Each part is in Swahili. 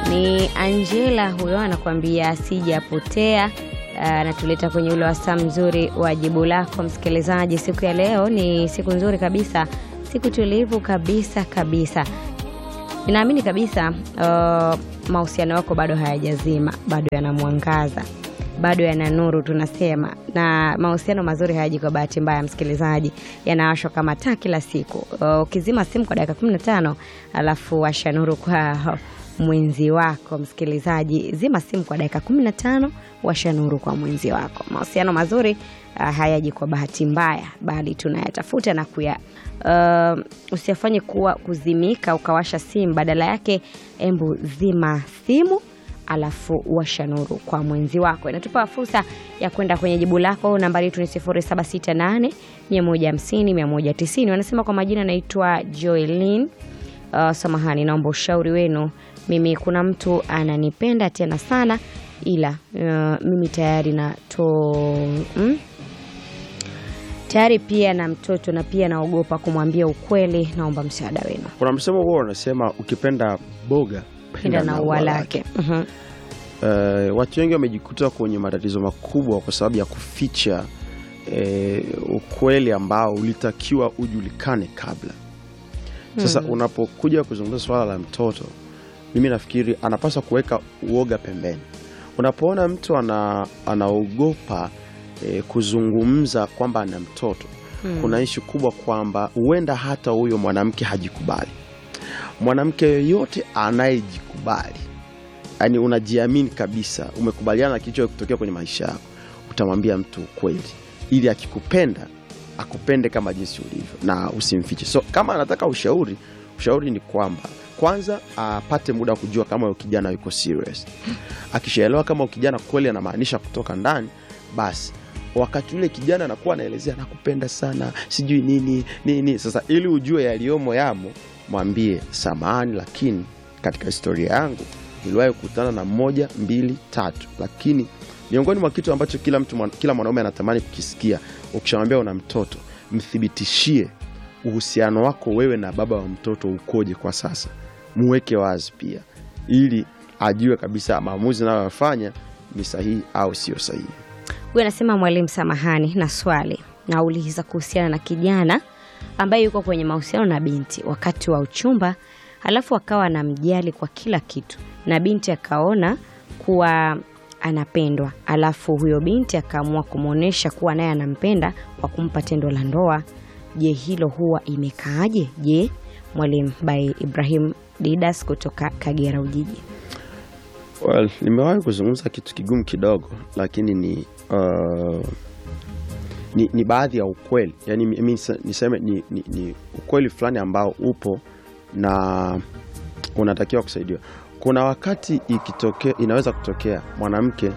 Ni Angela huyo anakuambia sijapotea. Anatuleta kwenye ule wasaa mzuri wa jibu lako msikilizaji. Siku ya leo ni siku nzuri kabisa, siku tulivu kabisa kabisa. Ninaamini kabisa uh, mahusiano yako bado hayajazima, bado yanamwangaza, bado yana nuru tunasema. Na mahusiano mazuri hayaji kwa bahati mbaya, msikilizaji, yanawashwa kama taa kila siku. Uh, ukizima simu kwa dakika 15 alafu washa nuru kwa mwenzi wako msikilizaji, zima simu kwa dakika 15, washa nuru kwa mwenzi wako. Mahusiano mazuri uh, hayaji kwa bahati mbaya, bali tunayatafuta na kuya uh, usiyafanye kuwa kuzimika ukawasha simu, badala yake embu zima simu alafu washa nuru kwa mwenzi wako. Inatupa fursa ya kwenda kwenye jibu lako. Nambari yetu ni 0768 150 190. Wanasema kwa majina naitwa Joelin. Uh, samahani, naomba ushauri wenu. Mimi kuna mtu ananipenda tena sana, ila uh, mimi tayari na to mm? tayari pia na mtoto na pia naogopa kumwambia ukweli. Naomba msaada wenu. Kuna msemo huo unasema ukipenda boga Penda na ua lake. Mhm. Eh, watu wengi wamejikuta kwenye matatizo makubwa kwa sababu ya kuficha eh, ukweli ambao ulitakiwa ujulikane kabla. Sasa unapokuja kuzungumza swala la mtoto, mimi nafikiri anapaswa kuweka uoga pembeni. Unapoona mtu ana, anaogopa eh, kuzungumza kwamba ana mtoto, kuna ishu kubwa kwamba huenda hata huyo mwanamke hajikubali. Mwanamke yoyote anayejikubali yani unajiamini kabisa, umekubaliana na kilicho kutokea kwenye maisha yako, utamwambia mtu ukweli, ili akikupenda akupende kama jinsi ulivyo na usimfiche. So kama anataka ushauri, ushauri ni kwamba kwanza apate muda wa kujua kama huyo kijana yuko serious. Akishaelewa kama huyo kijana kweli anamaanisha kutoka ndani, basi wakati ule kijana anakuwa anaelezea nakupenda sana, sijui nini nini. Sasa ili ujue yaliyomo yamo, mwambie samahani, lakini katika historia yangu niliwahi kukutana na moja mbili tatu, lakini miongoni mwa kitu ambacho kila mtu mwan- kila mwanaume anatamani kukisikia, ukishamwambia una mtoto, mthibitishie uhusiano wako wewe na baba wa mtoto ukoje kwa sasa, muweke wazi pia, ili ajue kabisa maamuzi anayoyafanya ni sahihi au sio sahihi. Huyu anasema mwalimu, samahani na swali nauliza kuhusiana na kijana ambaye yuko kwenye mahusiano na binti wakati wa uchumba, halafu akawa anamjali kwa kila kitu na binti akaona kuwa anapendwa, alafu huyo binti akaamua kumwonyesha kuwa naye anampenda kwa kumpa tendo la ndoa. Je, hilo huwa imekaaje? Je, mwalimu by Ibrahim Didas kutoka Kagera Ujiji. Well, nimewahi kuzungumza kitu kigumu kidogo, lakini ni uh, ni, ni baadhi ya ukweli yani, mi- mi nise- niseme ni, ni, ni ukweli fulani ambao upo na unatakiwa kusaidiwa. Kuna wakati ikitokea, inaweza kutokea mwanamke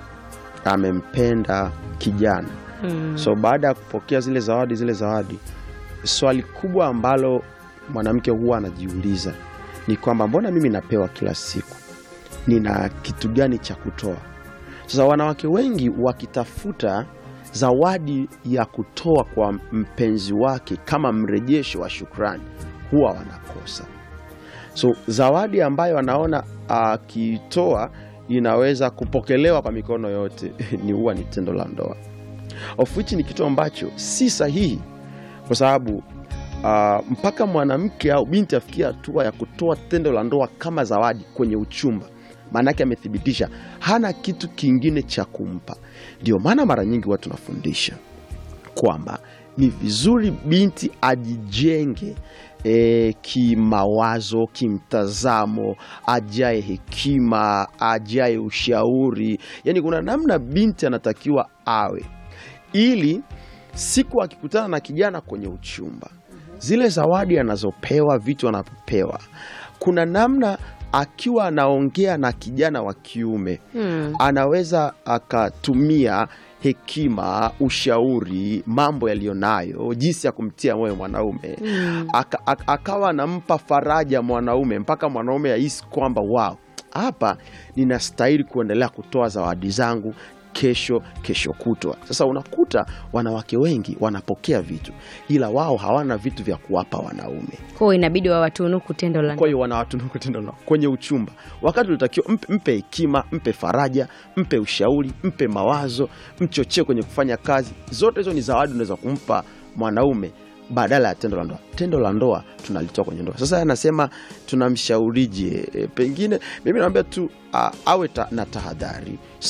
amempenda kijana Hmm. so baada ya kupokea zile zawadi zile zawadi, swali kubwa ambalo mwanamke huwa anajiuliza ni kwamba mbona mimi napewa kila siku, nina kitu gani cha kutoa? Sasa wanawake wengi wakitafuta zawadi ya kutoa kwa mpenzi wake kama mrejesho wa shukrani, huwa wanakosa. So zawadi ambayo anaona akitoa inaweza kupokelewa kwa mikono yote ni huwa ni tendo la ndoa of which ni kitu ambacho si sahihi, kwa sababu ah, mpaka mwanamke au binti afikia hatua ya kutoa tendo la ndoa kama zawadi kwenye uchumba, maanake amethibitisha hana kitu kingine cha kumpa. Ndio maana mara nyingi watu tunafundisha kwamba ni vizuri binti ajijenge e, kimawazo, kimtazamo, ajae hekima, ajae ushauri. Yani kuna namna binti anatakiwa awe, ili siku akikutana na kijana kwenye uchumba, zile zawadi anazopewa, vitu anapopewa, kuna namna akiwa anaongea na kijana wa kiume Hmm. anaweza akatumia hekima, ushauri, mambo yaliyonayo, jinsi ya kumtia moyo mwanaume aka, aka, akawa anampa faraja mwanaume mpaka mwanaume ahisi kwamba wow, hapa ninastahili kuendelea kutoa zawadi zangu kesho kesho kutwa sasa unakuta wanawake wengi wanapokea vitu ila wao hawana vitu vya kuwapa wanaume kwao inabidi wawatunuku tendo la kwa hiyo wanawatunuku tendo la kwenye uchumba wakati ulitakiwa mpe, mpe hekima mpe faraja mpe ushauri mpe mawazo mchochee kwenye kufanya kazi zote hizo ni zawadi unaweza kumpa mwanaume badala ya tendo la ndoa tendo la ndoa tunalitoa kwenye ndoa sasa anasema tunamshaurije e, pengine mimi naambia tu a, awe ta, na tahadhari